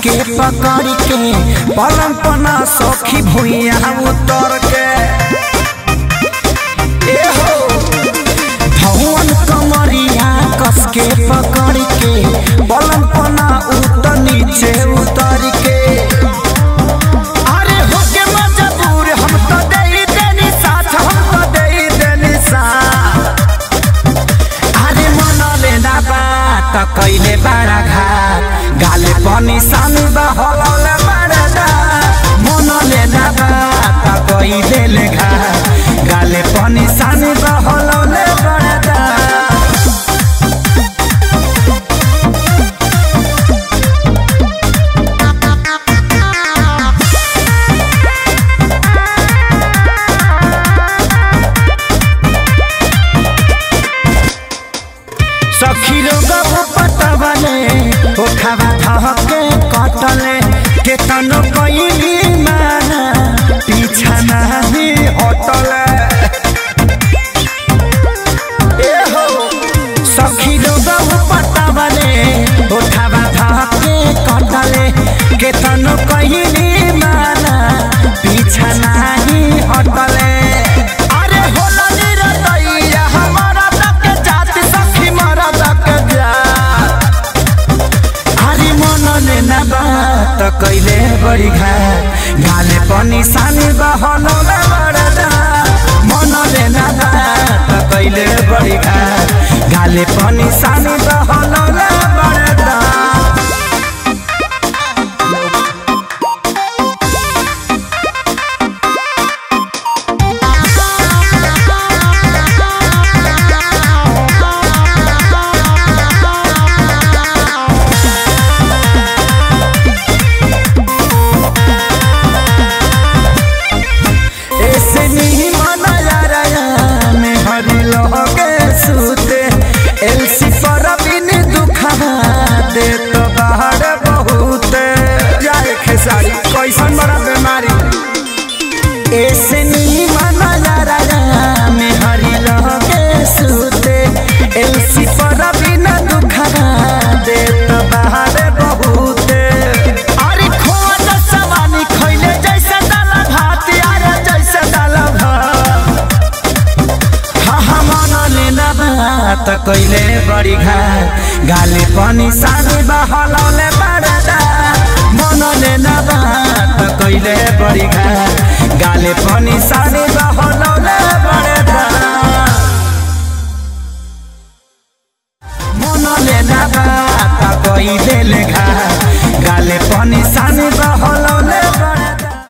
के पकड़ के पलंग पना सखी भुइया उतर के ए हो भवन कमरिया कस के पकड़ के पलंग पना उतर नीचे उतर के अरे होके मजबूर हम तो दे देनी साथ हम तो दे देनी साथ अरे मन लेना बात कैले बड़ा घाट गाले पनि सानो बहलौले बड़ा दात मन लेना बात कैले ले घाट गाले पनि सानो बहलौले बड़ा दात सखी लोग पतवले ओ खावा धहके कटले के तनो कइली माना पीछा नाही हटले ए हो सखी लोग पतवले ओ खावा धहके कटले के तनो कइली माना पीछा नाही हटले अरे होला निरतैया हमारा तक जात सखी मारा तक जात अरे मन लेना बात कैले बड़ी घाट गाले पनि सानी बहलौले बडा मन लेना बात कैले बड़ी घाट गाले पनि सानी बहलौले बडा ऐसे नहीं मना यारा में हरी लोगे सूते एलसी पर बिन दुखा दे तो बाहर बहुत जाए खेसारी कैसन बड़ा बीमारी ऐसे नहीं मना यारा में हरी लोगे सूते एलसी पर बिन दुखा दे तो बाहर बहुत अरे खोज सवानी खैले जैसे दाला भात यार जैसे दाला भात हाँ हाँ मन लेना बात कैले बड़ी घाट गाले पनि सानी बहलौले बड़ा मन लेना बात कैले बड़ी घाट गाले पनि सानी बहलौले बड़ा मन लेना बात कैले घाट गाले पनि सानी बह